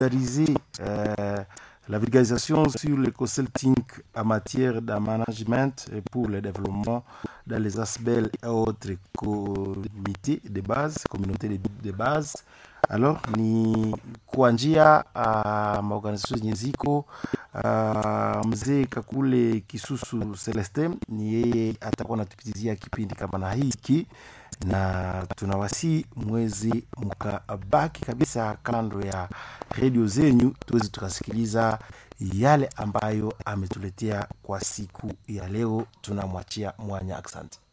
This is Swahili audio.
vulgariser euh, la vulgarisation sur le consulting en matière de management et pour le développement dans les aspects et autres comités de base, communautés de, de base. Alors ni kwa njia uh, maorganization zenye ziko uh, mzee Kakule Kisusu Celeste ni yeye atakuwa anatupitizia kipindi kama na hiki na tunawasi mwezi mkabaki kabisa kando ya redio zenyu tuweze tukasikiliza yale ambayo ametuletea kwa siku ya leo tunamwachia mwanya asante